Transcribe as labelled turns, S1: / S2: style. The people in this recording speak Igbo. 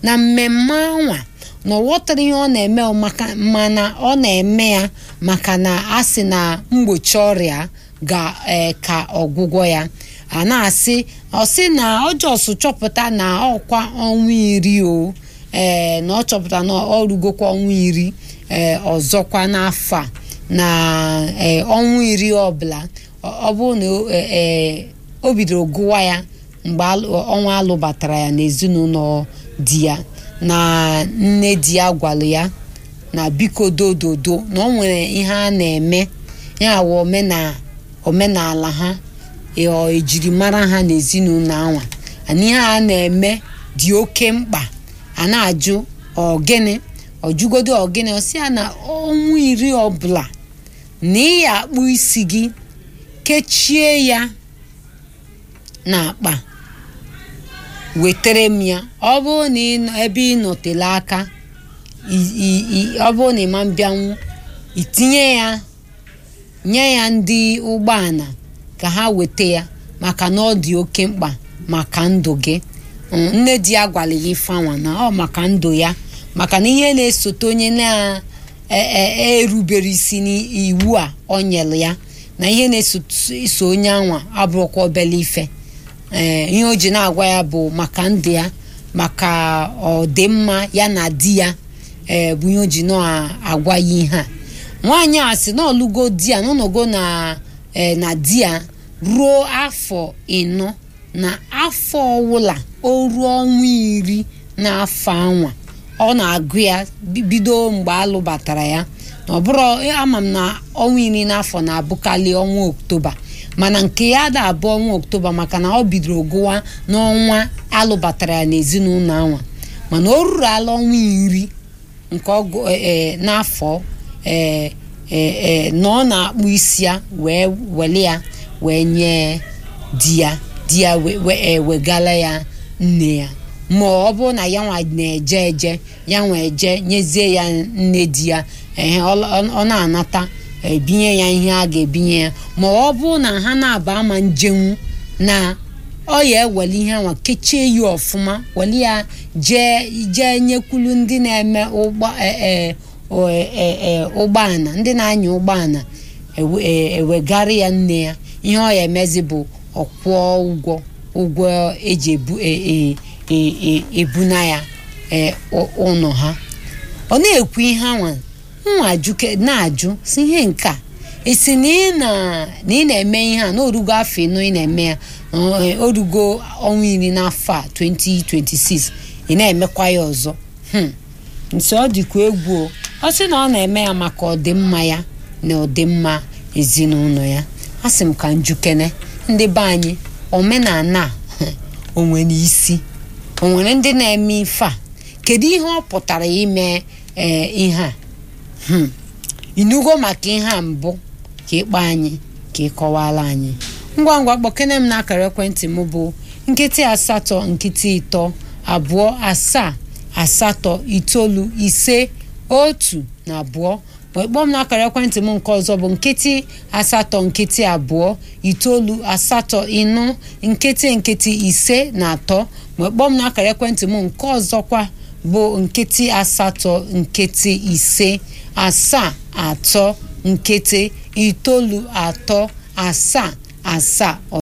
S1: na mmemme anwa na ọ ghọtara ihe ọ na-eme maka mana ọ na-eme ya maka na a sị na mgbochi ọrịa ga ee ka ọgwụgwọ ya a na-asị ọ sị na ọjọs chọpụta na ọkwa ọnwa iri o ee na ọ chọpụta na ọ rugokwa ọnwa iri ee ọzọkwa n'afọ a na ee ọnwa iri ọbụla ọ bụrụ na ee o bidoro gụwa ya mgbe ọnwa alụbatara ya n'ezinụlọ di ya na nne di ya gwara ya na biko dododo na ọ nwere ihe a na-eme ya wụ omenala ha ejirimara ha n'ezinụlọ anwa na ihe a na-eme dị oke mkpa a na-ajụ ọgịnị ọjụgodo ọgịnị ọsị ya na ọnwa iri ọbụla na ị akpụ isi gị kechie ya n'akpa wetere m ya ọ bụrụ na ebe ị nọtere aka ọ bụrụ na ịma mbịanwu itinye ya nye ya ndị ụgbọala ka ha weta ya maka na ọ dị oke mkpa maka ndụ gị nne di ya gwara ya ifeanwa na ọ maka ndụ ya maka na ihe na-esote onye na-erubere isi n'iwu a ọ nyere ya na ihe na-eso onye anwa abụrụkwa obele ife ee ihe o ji na-agwa ya bụ maka ndụ ya maka ọdịmma ya na di ya ee bụ ihe o ji na-agwa ya ihe a nwaanyị a sị na ọlụgo di ya n'ọnọgo na na di ya ruo afọ ịnọ na afọ ọwụla o ruo ọnwa iri n'afọ anwa ọ na-agụ ya bido mgbe alụbatara ya na ọ bụrụ ama m na ọnwa iri n'afọ na-abụkarị ọnwa oktoba mana nke ya da abụ ọnwa oktoba maka na ọ bidoro gụwa n'ọnwa alụbatara ya n'ezinụlọ anwa mana o ruru ala ọnwa iri nke ọgụ n'afọ ee na ọ na-akpụ isi ya wee wele ya wee nye di ya di ya wegala ya nne ya ma ọ bụrụ na ya nwa na-eje eje ya nwa eje nyezie ya nne di ya ehe ọ na-anata ebinye ya ihe a ga-ebinye ya ma ọ bụrụ na ha na-aba ama njenwu na ọ ya ewele ihe anwa kechie ya ọfụma wele ya jee jee nyekwulu ndị na-eme ụgbọala ndị na-anya ụgbọala ewegara ya nne ya ihe ọ ya emezi bụ ọkwụọ ụgwọ ụgwọ eji ebuna ya ụlọ ha ọ na-ekwu ihe anwa nwa na-ajụ si ihe nke a esi na ị na-eme ihe a na orugo afọ ịnọ ị na-eme ya orugo ọnwa iri n'afọ a 2026 ị na-emekwa ya ọzọ nsi ọ dịkwa egwu ọ sị na ọ na-eme ya maka ọdịmma ya na ọdịmma ezinụlọ ya a sị m ka njukene ndị be anyị omenala o nwere isi o nwere ndị na-eme ife a kedu ihe ọ pụtara ime ee ihe a inugo maka ihe a mbụ ka ịkpọ anyị ka ịkọwara anyị ngwa ngwa kpọkene m n'akara ekwentị m bụ nkịtị asatọ nkịtị ịtọ abụọ asaa asatọ itoolu ise otu na abụọ wee kpọọ m n'akara ekwentị m nke ọzọ bụ nkịtị asatọ nkịtị abụọ itoolu asatọ ịnọ nkịtị nkịtị ise na atọ wee kpọọ m n'akara ekwentị m nke ọzọkwa bụ nkịtị asatọ nkịtị ise asaa atọ nkịtị itoolu atọ asaa asaa